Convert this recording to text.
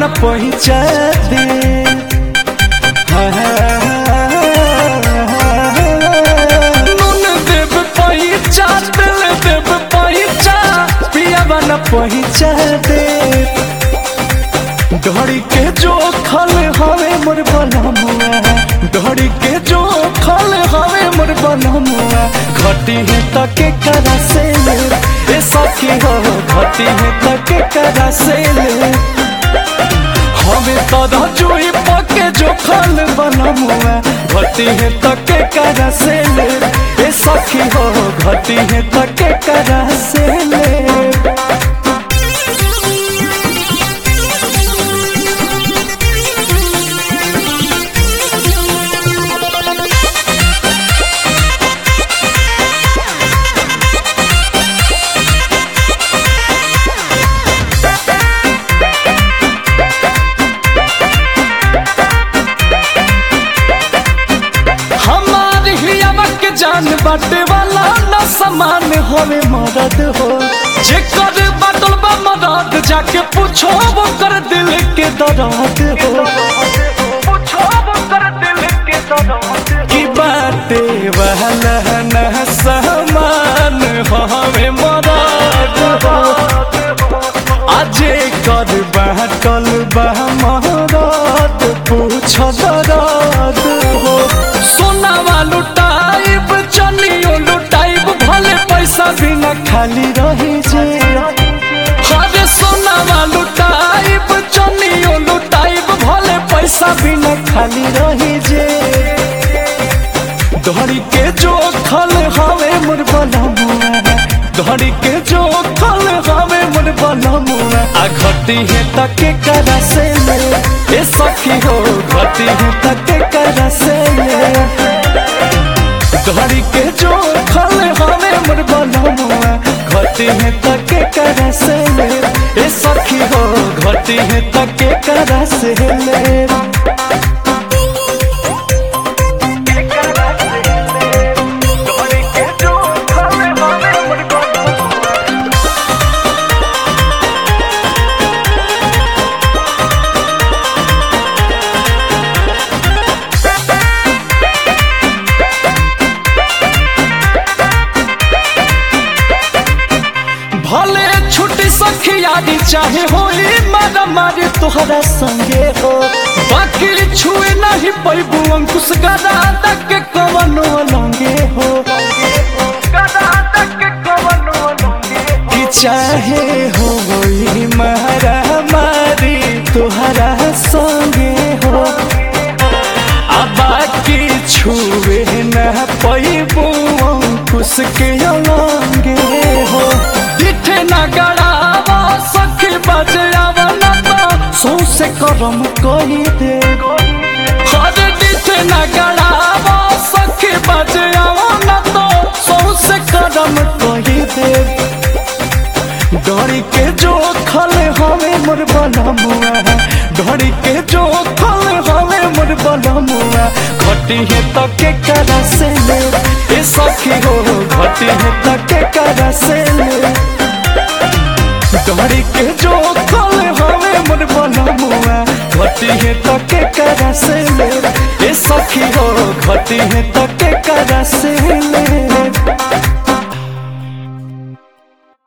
न पहुँचा दे नून देव पहुँचा दिल देव पहुँचा पियावा न पहुँचा दे डोरी के जो खल हवे मोर बनमुआ डोरी के जो खल हवे मोर बनमुआ घटी है तके करा से ले ए सखी हो घटी है तके करा से ले हमें तदा जुई पके जो खल बनमुआ घटी है तके करा से ले ए सखी हो घटी है तके करा से ले हमार हियावा के जान बाटे वाला न समान होवे मदद हो जे कर बाटल बा मदद जाके पूछो वो कर दिल के दर्द हो की बाटे वाला न समान होवे मदद हो आजे कर बाटल बा मदद पूछो दर्द हो सोनावा लुटाइब चनियो लुटाइब भले पैसा बिना खाली रही जे हरे सोनावा लुटाइब चनियो लुटाइब भले पैसा बिना खाली रही जे धड़ी के जो खल हवे मोर बनमुआ धड़ी के जो खल हवे मोर बनमुआ आ घटी है तके करा से ले ए सखी हो घटी है तके करा से ले धड़ी के जो खल हवे मोर बनमुआ घटी है तके करा से ले ए सखी हो घटी है तके करा से ले भले छुट्टी सखियारी चाहे होई मारा मारे तोहरा संगे हो बाकी छुए नहीं पैबू अंकुश गदा तक के कवनो लंगे हो कि चाहे होई मारा मारी तोहरा संगे हो आ बाकी छुए न पैबू अंकुश के लंगे हो दिठे न गड़ावा सखी बजावा न तो सौसे करम कही दे हर दिठे न गड़ावा सखी बजावा न तो सौसे करम कही दे डरी के जो खल हवे मोर बनमुआ डरी के जो खल हवे मोर बनमुआ घटी है तके करा से ले ए सखी हो घटी है तके करा से ले डरी के जो खल हवे मोर बनमुआ घटी है तके करा से ले ए सखी हो घटी है तके करा से ले